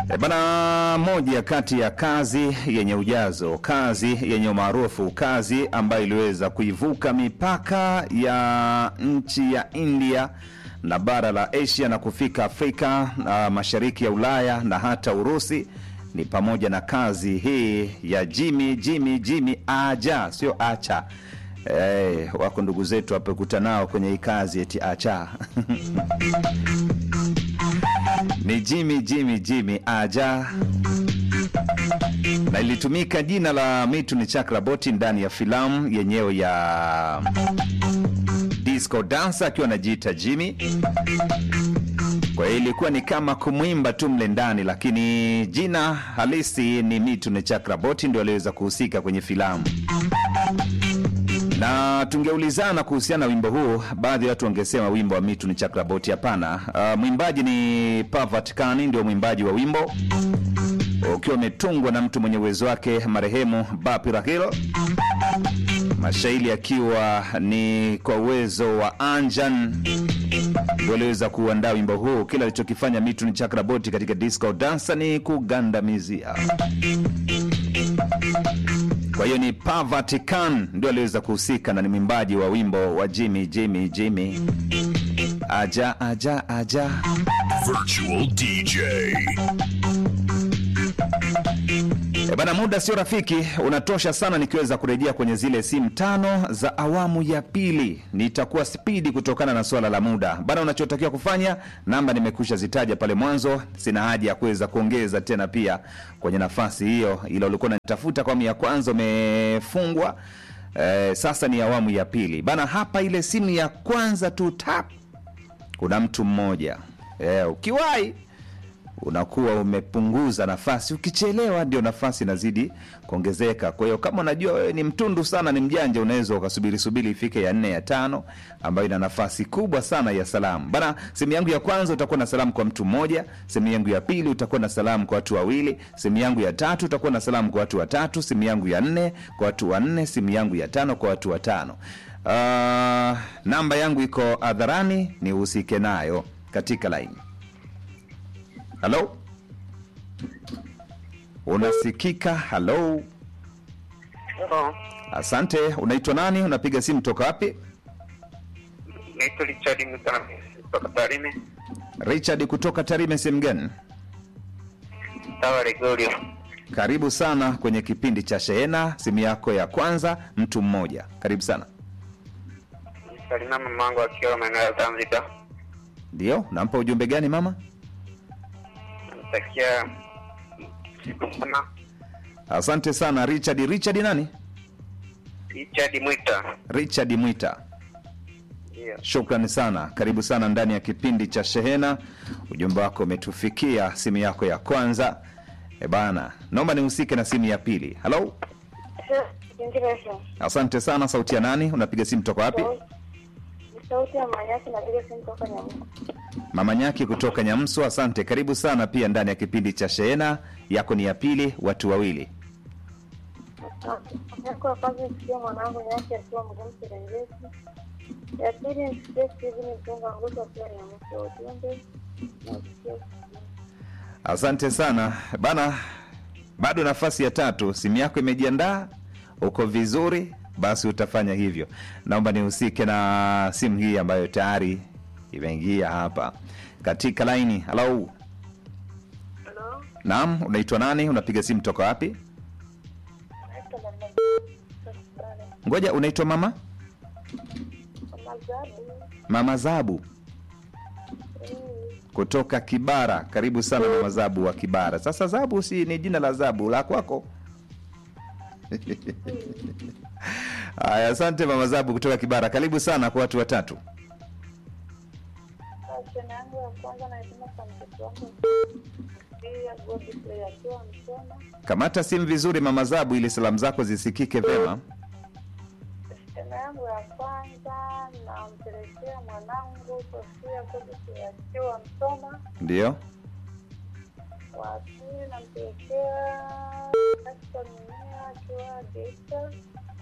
E bana, moja kati ya kazi yenye ujazo, kazi yenye umaarufu, kazi ambayo iliweza kuivuka mipaka ya nchi ya India na bara la Asia na kufika Afrika na mashariki ya Ulaya na hata Urusi ni pamoja na kazi hii ya Jimmy Jimmy Jimmy Aja, sio acha. Eh, wako ndugu zetu wapekuta nao kwenye hii kazi eti acha ni Jimmy Jimmy Jimmy Aja na ilitumika jina la Mithun Chakraborty ndani ya filamu yenyewe ya disco dancer akiwa anajiita Jimmy. Kwa hiyo ilikuwa ni kama kumwimba tu mle ndani, lakini jina halisi ni Mithun Chakraborty ndio aliweza kuhusika kwenye filamu na tungeulizana kuhusiana na wimbo huu, baadhi ya watu wangesema wimbo wa Mithun Chakraborty. Hapana. Uh, mwimbaji ni Parvat Kani, ndio mwimbaji wa wimbo ukiwa umetungwa na mtu mwenye uwezo wake marehemu Bapi Rahil, mashairi akiwa ni kwa uwezo wa Anjan ndio aliweza kuandaa wimbo huu. Kila alichokifanya Mithun Chakraborty katika disco dansa ni kugandamizia kwa hiyo ni Parvat Khan ndio aliweza kuhusika na ni mwimbaji wa wimbo wa Jimmy Jimmy Jimmy aja aja aja. Virtual DJ. E bana, muda sio rafiki, unatosha sana nikiweza kurejea kwenye zile simu tano za awamu ya pili. Nitakuwa spidi kutokana na swala la muda bana. Unachotakiwa kufanya, namba nimekusha zitaja pale mwanzo, sina haja ya kuweza kuongeza tena pia kwenye nafasi hiyo, ila ulikuwa unanitafuta kwa awamu ya kwanza, umefungwa. E, sasa ni awamu ya pili bana. Hapa ile simu ya kwanza tu tap, kuna mtu mmoja e, ukiwahi unakuwa umepunguza nafasi. Ukichelewa ndio nafasi inazidi kuongezeka. Kwa hiyo kama unajua wewe ni mtundu sana, ni mjanja, unaweza ukasubiri subiri ifike ya nne ya tano, ambayo ina nafasi kubwa sana ya salamu bana. Sehemu yangu ya kwanza utakuwa na salamu kwa mtu mmoja, sehemu yangu ya pili utakuwa na salamu kwa watu wawili, sehemu yangu ya tatu utakuwa na salamu kwa watu watatu, sehemu yangu ya nne kwa watu wanne, sehemu yangu ya tano kwa watu watano. Uh, namba yangu iko hadharani, nihusike nayo katika laini. Halo, unasikika? Halo, Hello. asante. Unaitwa nani? Unapiga simu toka wapi? Naitwa Richard Mutami kutoka Tarime, Richard kutoka Tarime. Sehemu gani? Tawa Regorio. Karibu sana kwenye kipindi cha Shehena. Simu yako ya kwanza, mtu mmoja. Karibu sana. Salina mamangu akiwa maeneo ya Zanzibar. Ndio, nampa ujumbe gani mama? Namtakia siku njema. Asante sana Richard. Richard nani? Richard Mwita. Richard Mwita. Ndio. Shukrani sana, karibu sana ndani ya kipindi cha Shehena. Ujumbe wako umetufikia, simu yako ya kwanza. E bana, naomba nihusike na simu ya pili. Halo, asante sana. Sauti ya nani? Unapiga simu toka wapi? sauti ya manyasi napiga simu toka Nyamuka. Mama Nyaki kutoka Nyamsu, asante. Karibu sana pia ndani ya kipindi cha Shehena. Yako ni ya pili, watu wawili. Yako ya kwanza nisikie mwanangu nyasi akiwa mgumu Serengeti. Ya pili nisikie Steven Mtunga Nguto akiwa Nyamuka. Ujumbe nasikia Asante sana bana, bado nafasi ya tatu. Simu yako imejiandaa, uko vizuri, basi utafanya hivyo. Naomba nihusike na simu hii ambayo tayari imeingia hapa katika laini. Halo, Hello? naam, unaitwa nani? Unapiga simu toka wapi? Naitwa Mama Ngoja, unaitwa mama Mama Zabu. mama Zabu Mm. kutoka Kibara. Karibu sana mama Zabu wa Kibara. Sasa Zabu si ni jina la Zabu la kwako? Haya, asante mama Zabu kutoka Kibara. Karibu sana kwa watu watatu. Shena yangu ya kwanza naituma kwa mtoto wangu. Pia Godfrey akiwa Msoma. Kamata simu vizuri mama Zabu, ili salamu zako zisikike vema. Shena yangu ya kwanza nampelekea mwanangu Sofia Godfrey akiwa Msoma. Ndio, wa pili nampelekea Jackson Mimea akiwa Geita.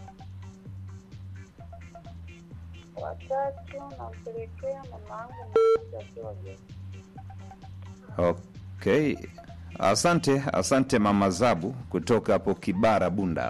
Watatu nampelekea mama yangu mmoja akiwa Geita. okay. Asante, asante mama Zabu kutoka hapo Kibara Bunda.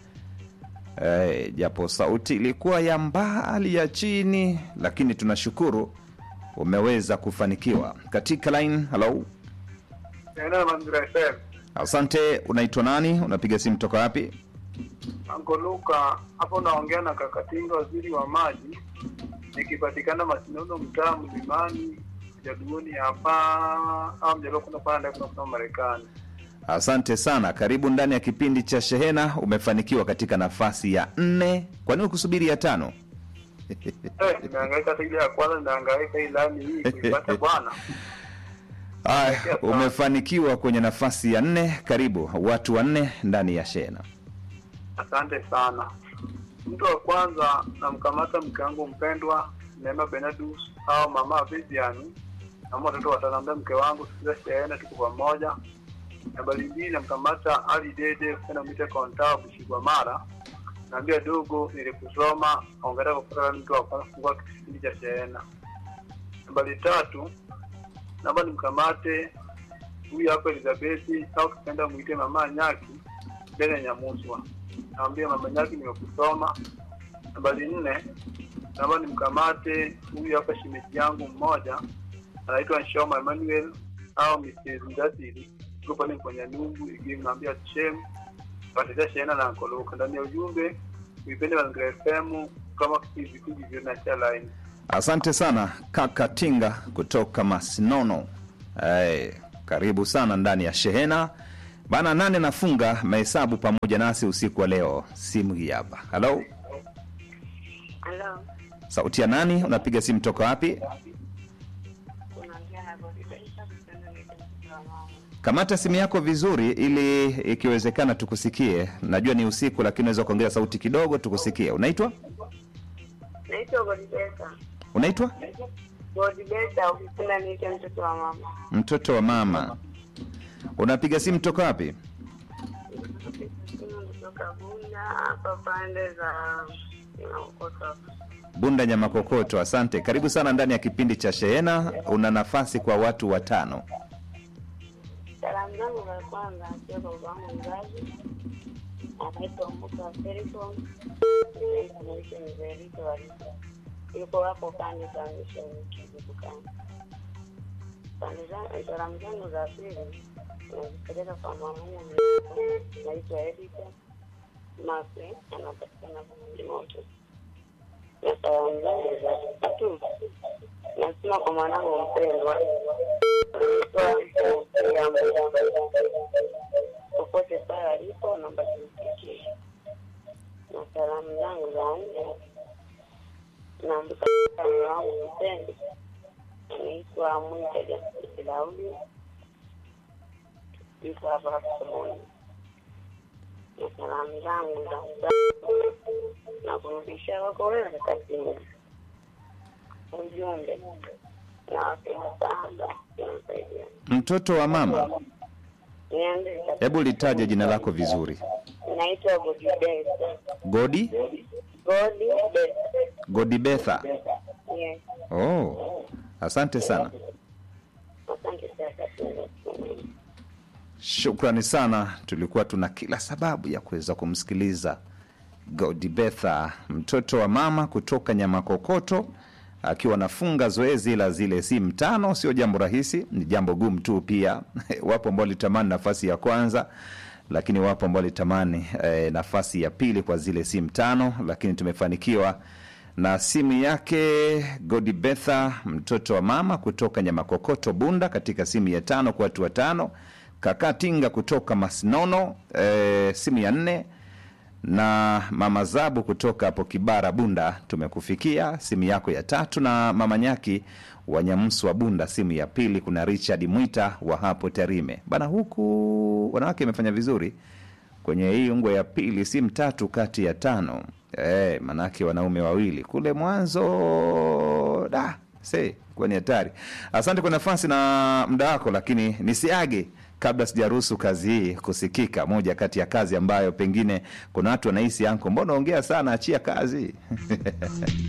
Eh, japo sauti ilikuwa ya mbali ya chini, lakini tunashukuru umeweza kufanikiwa katika line. Hello, Eneo Mazingira FM. asante. Unaitwa nani? Unapiga simu toka wapi? Anko Luka, hapo naongea na Kakatinga, waziri wa maji, nikipatikana Masinono, mtaa Mlimani, Jaduoni hapa au mjalo kuna panda kuna kuna Marekani. Asante sana, karibu ndani ya kipindi cha Shehena. Umefanikiwa katika nafasi ya nne. Kwa nini kusubiri ya tano? Eh, nimehangaika hata ile ya kwanza, ninahangaika hii lani hii kuipata bwana. Aya, umefanikiwa kwenye nafasi ya nne. Karibu watu wanne ndani ya Shehena. Asante sana. Mtu wa kwanza namkamata mke wangu mpendwa Neema Benedus au mama Vivian na watoto watanambia mke wangu sikiza shehena tuko pamoja. Nambari mbili namkamata Ali Dede kwenda mwite kontaa Bushigwa Mara. Naambia dogo nilikusoma ongera kwa kutoka mtu wa kwanza kufungua kipindi cha shehena. Nambari tatu naomba nimkamate huyu hapa Elizabeth au kipenda mwite mama Nyaki mbele ya Nyamuswa. Naambia mama Nyaki nimekusoma. Nambari nne naomba nimkamate huyu hapa shemeji yangu mmoja anaitwa Nshoma Emmanuel au Mrs. Ndasiri tuko pale kwenye nungu igimu naambia chem patia shehena na nkoloka ndani ya ujumbe uipende Mazingira FM kama vipindi vyo na cha line. Asante sana kaka Tinga kutoka Masinono. Hey, karibu sana ndani ya Shehena bana. Nane nafunga mahesabu pamoja nasi usiku wa leo. Simu hii hapa. Halo, Halo, sauti ya nani? Unapiga simu toka wapi? unaongea na Godibesa kutoka mtoto wa mama. Kamata simu yako vizuri, ili ikiwezekana tukusikie. Najua ni usiku, lakini unaweza kuongeza sauti kidogo tukusikie. Unaitwa Naitwa Godibesa. unaitwa Godibesa, ukipenda niite mtoto wa mama. mtoto wa mama. Unapiga simu toka wapi? Simu kutoka Bunda hapa pande za Ukoto. Bunda Nyama Kokoto. Asante, karibu sana ndani ya kipindi cha Shehena. Una nafasi kwa watu watano. Salamu zangu za kwanza akiwa kwa babangu mzazi anaitwa Musa wa Serikon, anaitwa Mzee Rito wa Rito. yuko hapo pande za misheni Kizibukani. Pande za- Salamu zangu za pili nazipeleka kwa mamamu naitwa Erika Mase, anapatikana Moto. Na salamu zangu za tatu nasema kwa mwanangu mpendwa popote pale alipo naomba tumfikie. Na salamu zangu za nne naambuka mume wangu mpendwa anaitwa Mwita Jasiri Daudi, yuko hapa Somoni. Na salamu zangu za tatu na kurudisha wako wewe kazini. Ujumbe nawapenda sana, tunasaidia Mtoto wa mama, Niende hebu litaje jina lako vizuri. naitwa Godibesa. Godi Godibesa. Godibetha. Yes. Oh, asante sana, Asante sana. shukrani sana. Tulikuwa tuna kila sababu ya kuweza kumsikiliza Godibetha, mtoto wa mama kutoka Nyamakokoto, akiwa anafunga zoezi la zile simu tano. Sio jambo rahisi, ni jambo gumu tu. Pia wapo ambao walitamani nafasi ya kwanza, lakini wapo ambao walitamani eh, nafasi ya pili kwa zile simu tano, lakini tumefanikiwa na simu yake Godibetha, mtoto wa mama kutoka Nyamakokoto Bunda, katika simu ya tano kwa watu watano. Kaka Tinga kutoka Masinono, eh, simu ya nne na mama Zabu kutoka hapo Kibara Bunda, tumekufikia simu yako ya tatu, na mama Nyaki wa Nyamsu wa Bunda, simu ya pili. Kuna Richard Mwita wa hapo Tarime bana. Huku wanawake imefanya vizuri kwenye hii ungwe ya pili, simu tatu kati ya tano. E, manake wanaume wawili kule mwanzo da se kuwa ni hatari. Asante kwa nafasi na muda wako, lakini nisiage kabla sijaruhusu kazi hii kusikika. Moja kati ya kazi ambayo pengine kuna watu wanahisi anko, mbona ongea sana, achia kazi